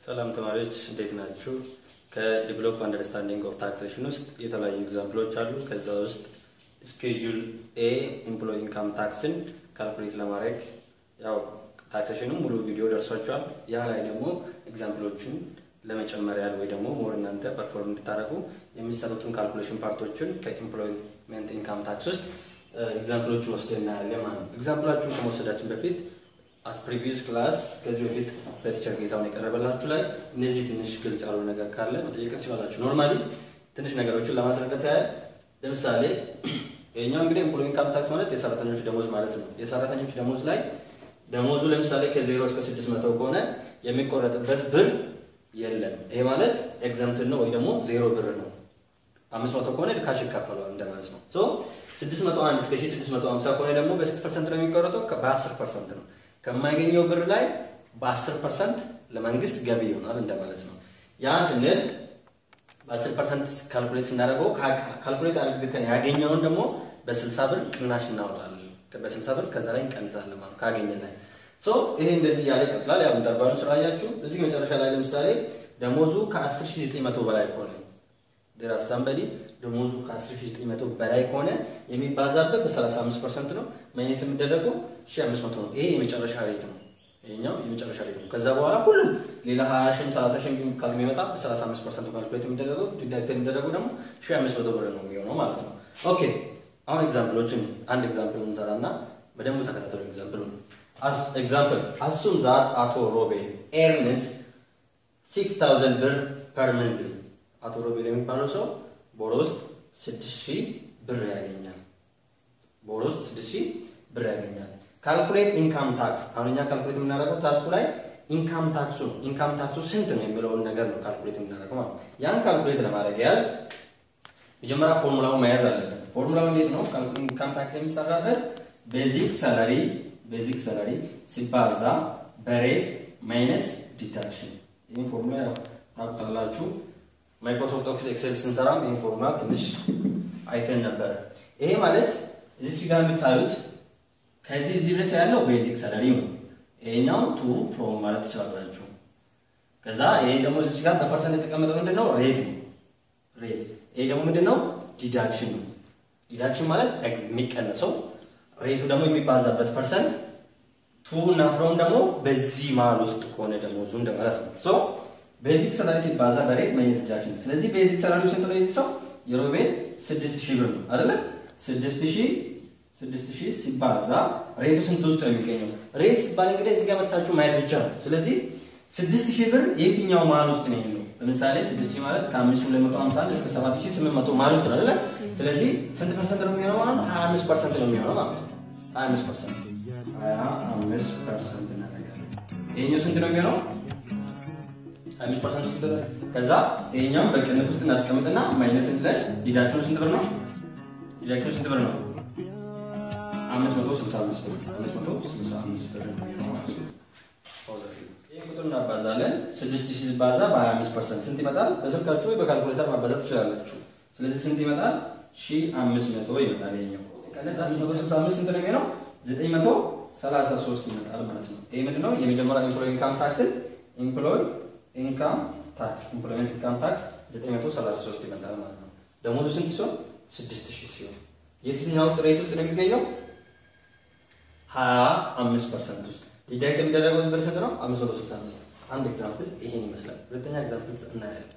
ሰላም ተማሪዎች እንዴት ናችሁ? ከዲቨሎፕ አንደርስታንዲንግ ኦፍ ታክሴሽን ውስጥ የተለያዩ ኤግዛምፕሎች አሉ። ከዛ ውስጥ ስኬጁል ኤ ኢምፕሎይ ኢንካም ታክስን ካልኩሌት ለማድረግ ያው ታክሴሽንም ሙሉ ቪዲዮ ደርሷቸዋል። ያ ላይ ደግሞ ኤግዛምፕሎችን ለመጨመር ያህል ወይ ደግሞ ሞር እናንተ ፐርፎርም እንድታደርጉ የሚሰሩትን ካልኩሌሽን ፓርቶችን ከኢምፕሎይመንት ኢንካም ታክስ ውስጥ ኤግዛምፕሎችን ወስደን እናያለን ማለት ነው። ኤግዛምፕላችሁን ከመወሰዳችን በፊት አት ፕሪቪየስ ክላስ ከዚህ በፊት በቲቸር ጌታውን የቀረበላችሁ ላይ እነዚህ ትንሽ ግልጽ ያሉ ነገር ካለ መጠየቅ ትችላላችሁ። ኖርማሊ ትንሽ ነገሮችን ለማስረዳት ያህል ለምሳሌ ይሄኛው እንግዲህ ኤምፕሎይ ኢንካም ታክስ ማለት የሰራተኞች ደሞዝ ማለት ነው። የሰራተኞች ደሞዝ ላይ ደሞዙ ለምሳሌ ከዜሮ እስከ ስድስት መቶ ከሆነ የሚቆረጥበት ብር የለም። ይሄ ማለት ኤግዘምትን ነው ወይ ደግሞ ዜሮ ብር ነው። አምስት መቶ ከሆነ ካሽ ይካፈለዋል እንደማለት ነው። ሶ ስድስት መቶ አንድ እስከ ሺህ ስድስት መቶ ሀምሳ ከሆነ ደግሞ በስንት ፐርሰንት ነው የሚቆረጠው? በአስር ፐርሰንት ነው። ከማይገኘው ብር ላይ በአስር ፐርሰንት ለመንግስት ገቢ ይሆናል እንደማለት ነው። ያ ስንል በአስር ፐርሰንት ካልኩሌት ስናደርገው ካልኩሌት አድርገን ያገኘውን ደግሞ በስልሳ ብር ቅናሽ እናወጣለን። በስልሳ ብር ከዛ ላይ እንቀንሳለን ማለት ካገኘን ላይ ሶ ይሄ እንደዚህ እያለ ይቀጥላል። ያው ኢንተርቫሉን ስላያችሁ እዚህ መጨረሻ ላይ ለምሳሌ ደሞዙ ከ10900 በላይ ከሆነ ዴራ ሳምበዲ ደሞዙ ከ10900 በላይ ከሆነ የሚባዛበት በ35 ፐርሰንት ነው። ማይነስ የሚደረገው 1500 ነው። ይሄ የመጨረሻ ሬት ነው። ይሄኛው የመጨረሻ ሬት ነው። ከዛ በኋላ ሁሉም ሌላ 20 ሺህ 30 ሺህ ካልሚመጣ በ35 ፐርሰንት ካልኩሌት የሚደረገው ዲዳክት የሚደረገው ደግሞ 1500 ብር ነው የሚሆነው ማለት ነው። ኦኬ አሁን ኤግዛምፕሎችን አንድ ኤግዛምፕል እንሰራና በደንብ ተከታተሉ። ኤግዛምፕሉን ኤግዛምፕል አሱም ዛት አቶ ሮቤል ኤርንስ 6000 ብር ፐር መንዝል አቶ ሮቤል የሚባለው ሰው በወር ውስጥ 6000 ብር ያገኛል። በወር ውስጥ 6000 ብር ያገኛል። ካልኩሌት ኢንካም ታክስ አሁን እኛ ካልኩሌት የምናደርገው ታስኩ ላይ ኢንካም ታክሱ ኢንካም ታክሱ ስንት ነው የሚለውን ነገር ነው ካልኩሌት የምናደርገው ማለት ያን ካልኩሌት ለማድረግ ያህል መጀመሪያ ፎርሙላውን መያዝ አለብን። ፎርሙላው እንዴት ነው? ኢንካም ታክስ የሚሰራበት ቤዚክ ሰላሪ ቤዚክ ሰላሪ ሲባዛ በሬት ማይነስ ዲዳክሽን። ይህን ፎርሙላ ያው ታውቁታላችሁ። ማይክሮሶፍት ኦፊስ ኤክሴል ስንሰራም ይህን ፎርሙላ ትንሽ አይተን ነበረ። ይሄ ማለት እዚች ጋር የምታዩት ከዚህ እዚህ ድረስ ያለው ቤዚክ ሰላሪ ነው። ይሄኛው ቱ ፍሮም ማለት ትችላላችሁ። ከዛ ይሄ ደግሞ እዚች ጋር በፐርሰንት የተቀመጠው ምንድን ነው? ሬት ነው። ሬት ይሄ ደግሞ ምንድን ነው? ዲዳክሽን ነው። ዲዳክሽን ማለት የሚቀነሰው ሬቱ ደግሞ የሚባዛበት ፐርሰንት ቱ እና ፍሮም ደግሞ በዚህ መሀል ውስጥ ከሆነ ደሞዙ እንደማለት ነው። ሶ ቤዚክ ሰላሪ ሲባዛ በሬት ማይነስ ዲዳክሽን። ስለዚህ ቤዚክ ሰላሪው ስንት ነው? የዚህ ሰው የሮቤል ስድስት ሺህ ብር ነው አይደለ? ስድስት ሺህ ስድስት ሺህ ሲባዛ ሬቱ ስንት ውስጥ ነው የሚገኘው? ሬት ሲባል እንግዲህ እዚህ ጋር መጥታችሁ ማየት ብቻ ነው። ስለዚህ ስድስት ሺህ ብር የትኛው መሀል ውስጥ ነው ያለው? ለምሳሌ ስድስት ሺህ ማለት ከአምስት ሺህ ሁለት መቶ ሀምሳ አንድ እስከ ሰባት ሺህ ስምንት መቶ መሀል ውስጥ ነው አይደለ? ስለዚህ ስንት ፐርሰንት ነው የሚሆነው ማለት ነው? ሀያ አምስት ፐርሰንት ነው የሚሆነው ማለት ነው። ሀያ አምስት ፐርሰንት ሀያ አምስት ፐርሰንት እናደርጋለን። ይሄኛው ስንት ነው የሚሆነው? ሀያ አምስት ፐርሰንት ውስጥ ከዛ ይሄኛው በቅንፍ ውስጥ እናስቀምጥና ማይነስ ላይ ዲዳክሽኑ ስንት ብር ነው? ዲዳክሽኑ ስንት ብር ነው? አምስት መቶ ስልሳ አምስት ብር አምስት መቶ ስልሳ አምስት ብር ነው ማለት ነው። ይህ ቁጥር እናባዛለን። ስድስት ሺህ ሲባዛ በሀያ አምስት ፐርሰንት ስንት ይመጣል? በስልካችሁ ወይ በካልኩሌተር ማባዛት ትችላላችሁ። ስለዚህ ስንት ይመጣል? ሺህ አምስት መቶ ይመጣል። ይሄኛው ሲቀነስ አምስት መቶ ስልሳ አምስት ስንት ነው የሚሆነው? ዘጠኝ መቶ ሰላሳ ሶስት ይመጣል ማለት ነው። ይህ ምንድን ነው? የመጀመሪያው ኤምፕሎይ ኢንካም ታክስን ኤምፕሎይ ኢንካም ታክስ ኢምፕሎይመንት ኢንካም ታክስ ዘጠኝ መቶ ሰላሳ ሶስት ይመጣል ማለት ነው። ደሞዙ ስንት ሲሆን? ስድስት ሺህ ሲሆን የትኛው ውስጥ ሬት ውስጥ ነው የሚገኘው? ሀያ አምስት ፐርሰንት ውስጥ ዲዳክት የሚደረገው ብር ስንት ነው? አምስት መቶ ስልሳ አምስት አንድ ኤግዛምፕል ይሄን ይመስላል። ሁለተኛ ኤግዛምፕል እናያለን።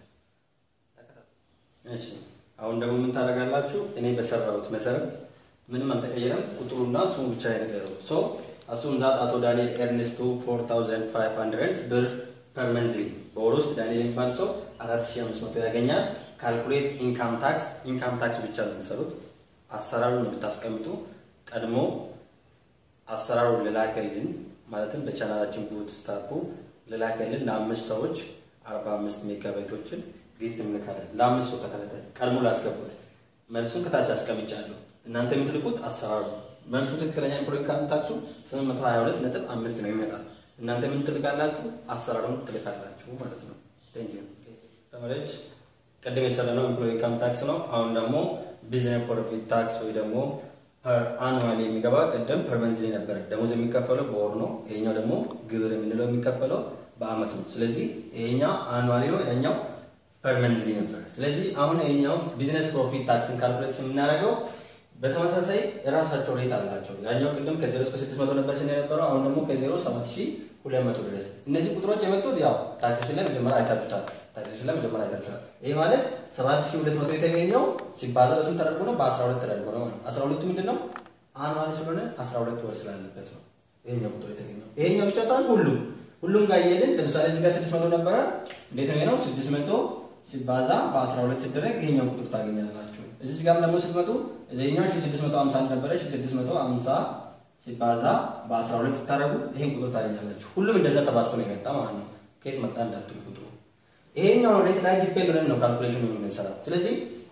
እሺ አሁን ደግሞ ምን ታደርጋላችሁ? እኔ በሰራሁት መሰረት ምንም አልተቀየረም። ቁጥሩና ስሙ ብቻ የተቀየረው ሶ አሱም ዛት አቶ ዳንኤል ኤርኔስቶ 4500 ብር ፐር መንዝሊ በወር ውስጥ ዳንኤል የሚባል ሰው 4500 ያገኛል። ካልኩሌት ኢንካም ታክስ ኢንካም ታክስ ብቻ ነው የሚሰሩት። አሰራሩን ብታስቀምጡ ቀድሞ አሰራሩን ልላከልን ማለትም በቻናላችን ቡት ስታፑ ልላከልን ለአምስት ሰዎች 45 ሜጋባይቶችን ጊፍት እንልካለን። ለአምስት ሰው ተከታታይ ቀድሞ ላስገቡት መልሱን ከታች አስቀምጫለሁ። እናንተ የምትልኩት አሰራሩ መልሱ ትክክለኛ ኢምፕሎይ ኢንካም ታክሱ 822 ነጥብ አምስት ነው ይመጣል። እናንተ ምን ትልካላችሁ? አሰራሩን ትልካላችሁ ማለት ነው። ቴንክ ዩ ተማሪዎች። ቅድም የሰራነው ኢምፕሎይ ኢንካም ታክስ ነው። አሁን ደግሞ ቢዝነስ ፕሮፊት ታክስ ወይ ደግሞ አኑዋሊ የሚገባ ቅድም ፐር መንዝሊ ነበረ። ደሞዝ የሚከፈለው በወር ነው። ይሄኛው ደግሞ ግብር የምንለው የሚከፈለው በአመት ነው። ስለዚህ ይሄኛው አኑዋሊ ነው፣ ያኛው ፐር መንዝሊ ነበረ። ስለዚህ አሁን ይሄኛው ቢዝነስ ፕሮፊት ታክስን ካልኩሌት የምናደርገው በተመሳሳይ የራሳቸው ሬት አላቸው። ያኛው ቅድም ከዜሮ እስከ ስድስት መቶ ነበር ስን የነበረው አሁን ደግሞ ከዜሮ ሰባት ሺ ሁለት መቶ ድረስ። እነዚህ ቁጥሮች የመጡት ያው ታክሴሽን ላይ መጀመሪያ አይታችሁታል። ታክሴሽን ላይ መጀመሪያ አይታችሁታል። ይህ ማለት ሰባት ሺ ሁለት መቶ የተገኘው ሲባዛ በስንት ተደርጎ ነው? በአስራ ሁለት ተደርጎ ነው። አስራ ሁለቱ ምንድን ነው? አኑዋሊ ስለሆነ አስራ ሁለት ወር ስላለበት ነው ይሄኛው ቁጥር የተገኘው። ይሄኛው ብቻ ሳይሆን ሁሉም ሁሉም ጋር እየሄድን ለምሳሌ እዚህ ጋር ስድስት መቶ ነበረ። እንዴት ነው ነው ስድስት መቶ ሲባዛ በአስራ ሁለት ሲደረግ ይሄኛው ቁጥር ታገኛላችሁ። እዚህ ጋርም ደግሞ ስትመጡ እዚህኛው ሺ ስድስት መቶ ሀምሳ ነበረ ሺ ስድስት መቶ ሀምሳ ሲባዛ በአስራ ሁለት ስታደርጉ ይሄን ቁጥር ታገኛላችሁ። ሁሉም እንደዛ ተባዝቶ ነው የመጣ ማለት ነው። ከየት መጣ እንዳትሉ ቁጥሩ ይሄኛውን ሬት ላይ ዲፔንድ ሆነን ነው ካልኩሌሽኑ የምንሰራ። ስለዚህ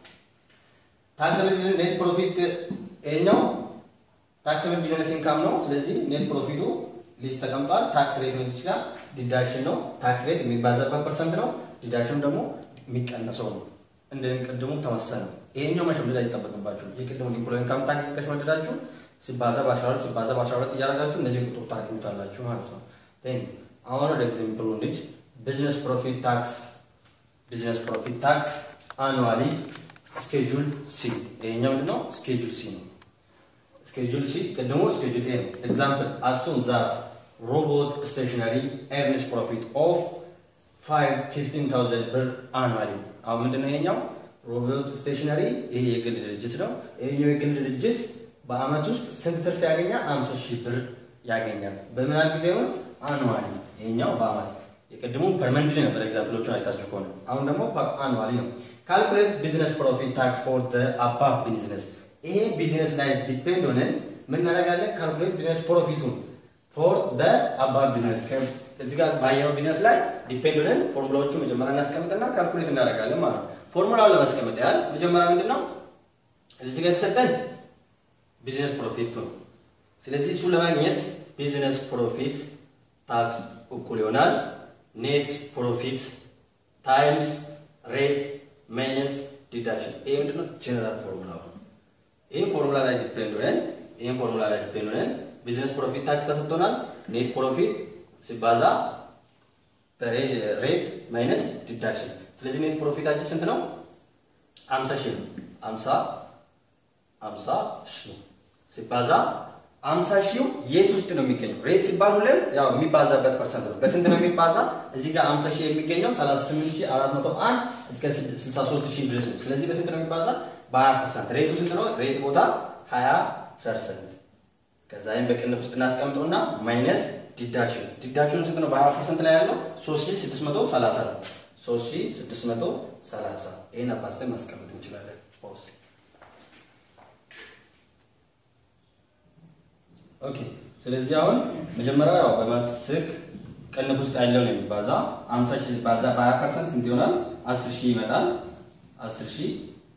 ታክሰብል ቢዝነስ ኔት ፕሮፊት ይሄኛው ታክሰብል ቢዝነስ ኢንካም ነው። ስለዚህ ኔት ፕሮፊቱ ሊስት ተቀምጧል። ታክስ ሬት ነው ይችላል። ዲዳክሽን ነው። ታክስ ሬት የሚባዛበት ፐርሰንት ነው። ዲዳክሽን ደግሞ የሚቀነሰው ነው። እንደ ቅድሙ ተመሳሳይ ነው። ይሄኛው መሸምደድ አይጠበቅባችሁ። የቅድሙ ኢምፕሎይ ኢንካም ታክስ ከሸመደዳችሁ ሲባዛ በ12 ሲባዛ በ12 እያደረጋችሁ እነዚህ ቁጥር ታገኙታላችሁ ማለት ነው። ቴንክ አሁን ወደ ኤግዛምፕሉ እንሂድ። ቢዝነስ ፕሮፊት ታክስ ቢዝነስ ፕሮፊት ታክስ አኑዋሊ ስኬጁል ሲ ይሄኛው ምንድነው? ስኬጁል ሲ ነው። ስኬጁል ሲ ቅድሞ ስኬጁል ኤ ነው። ኤግዛምፕል አሱም ዛት ሮቦት ስቴሽነሪ ኤርንስ ፕሮፊት ኦፍ 15000 ብር አኑዋሊ። አሁን ምንድነው ይሄኛው ሮቦት ስቴሽነሪ ይሄ የግል ድርጅት ነው። ይሄኛው የግል ድርጅት በአመት ውስጥ ስንት ትርፍ ያገኛል? 50 ሺህ ብር ያገኛል። በምን ያህል ጊዜ ነው? አኑዋሊ። ይሄኛው በአመት የቅድሙ ፐር መንዝሊ ነበር። ኤግዛምፕሎቹን አይታችሁ ከሆነ አሁን ደግሞ አኑዋሊ ነው። ካልኩሌት ቢዝነስ ፕሮፊት ታክስ ፎር ዘ አባቭ ቢዝነስ። ይሄ ቢዝነስ ላይ ዲፔንድ ሆነን ምን እናደርጋለን? ካልኩሌት ቢዝነስ ፕሮፊቱን ፎር ዘ አባቭ ቢዝነስ እዚህ ጋር ባየነው ቢዝነስ ላይ ዲፔንድ ሆነን ፎርሙላዎቹ መጀመሪያ እናስቀምጥና ካልኩሌት እናደርጋለን ማለት ነው። ፎርሙላውን ለማስቀመጥ ያህል መጀመሪያ ምንድን ነው እዚህ ጋር የተሰጠን ቢዝነስ ፕሮፊቱ ነው። ስለዚህ እሱ ለማግኘት ቢዝነስ ፕሮፊት ታክስ እኩል ይሆናል ኔት ፕሮፊት ታይምስ ሬት ማይነስ ዲዳክሽን። ይሄ ምንድን ነው? ጀነራል ፎርሙላ ነው። ይህን ፎርሙላ ላይ ዲፔንድ ሆነን ይህን ፎርሙላ ላይ ዲፔንድ ሆነን ቢዝነስ ፕሮፊት ታክስ ተሰጥቶናል። ኔት ፕሮፊት ሲባዛ ሬት ማይነስ ዲዳክሽን። ስለዚህ ኔት ፕሮፊታችን ስንት ነው? አምሳ ሺህ ነው። አምሳ አምሳ ሺህ ሲባዛ አምሳ ሺው የት ውስጥ ነው የሚገኘው? ሬት ሲባል ሁሌም ያው የሚባዛበት ፐርሰንት ነው። በስንት ነው የሚባዛ? እዚህ ጋር አምሳ ሺህ የሚገኘው 38401 እስከ 63000 ድረስ ነው። ስለዚህ በስንት ነው የሚባዛ? በ20 ፐርሰንት። ሬቱ ስንት ነው? ሬት ቦታ 20 ፐርሰንት። ከዛ ይህን በቅንፍ ውስጥ እናስቀምጠውና ማይነስ ዲዳክሽን። ዲዳክሽኑ ስንት ነው? በ20 ፐርሰንት ላይ ያለው 3630 ነው። 3630 ይህን አባዝተን ማስቀመጥ እንችላለን። ፖስ ኦኬ ስለዚህ አሁን መጀመሪያ ያው በማትስክ ቅንፍ ውስጥ ያለው ነው የሚባዛ 50 ሺህ ሲባዛ በ20 ፐርሰንት ስንት ይሆናል? 10 ሺህ ይመጣል። 10 ሺህ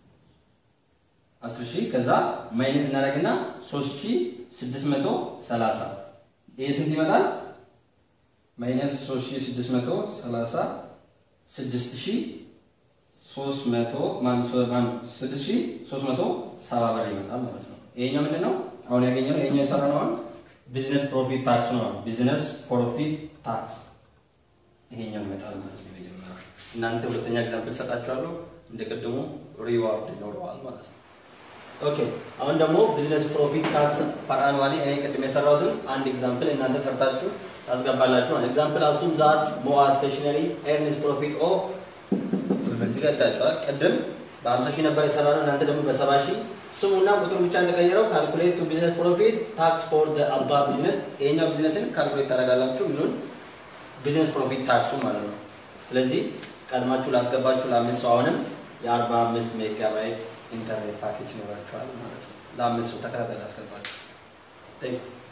10 ሺህ ከዛ ማይነስ እናደርግና 3630 ይሄ ስንት ይመጣል? ማይነስ 3630 6370 ብር ይመጣል ማለት ነው። ይሄኛው ምንድን ነው? አሁን ያገኘነው ይሄኛው የሰራነው አሁን ቢዝነስ ፕሮፊት ታክስ ነው። ቢዝነስ ፕሮፊት ታክስ ይሄኛው ይመጣል ማለት ነው። መጀመሪያ እናንተ ሁለተኛ ኤግዛምፕል ሰጣችኋለሁ። እንደ ቅድሙ ሪዋርድ ይኖረዋል ማለት ነው። ኦኬ አሁን ደግሞ ቢዝነስ ፕሮፊት ታክስ ፐር አኑዋሊ እኔ ቅድም የሰራሁትን አንድ ኤግዛምፕል እናንተ ሰርታችሁ ታስገባላችሁ። ኤግዛምፕል አሱም ዛት ሞአ ስቴሽነሪ ኤርንስ ፕሮፊት ኦፍ እዚህ ጋር ታችኋል። ቅድም በ50 ሺህ ነበር የሰራነው እናንተ ደግሞ በ70 ሺህ ስሙና ቁጥሩ ብቻ እንደቀየረው ካልኩሌት ቱ ቢዝነስ ፕሮፊት ታክስ ፎር ዘ አባ ቢዝነስ ይሄኛው ቢዝነስን ካልኩሌት ታደርጋላችሁ። ምኑን ቢዝነስ ፕሮፊት ታክሱ ማለት ነው። ስለዚህ ቀድማችሁ ላስገባችሁ ለአምስት ሰው አሁንም የአርባ አምስት ሜጋባይት ኢንተርኔት ፓኬጅ ይኖራችኋል ማለት ነው። ለአምስት ሰው ተከታታይ ላስገባችሁ።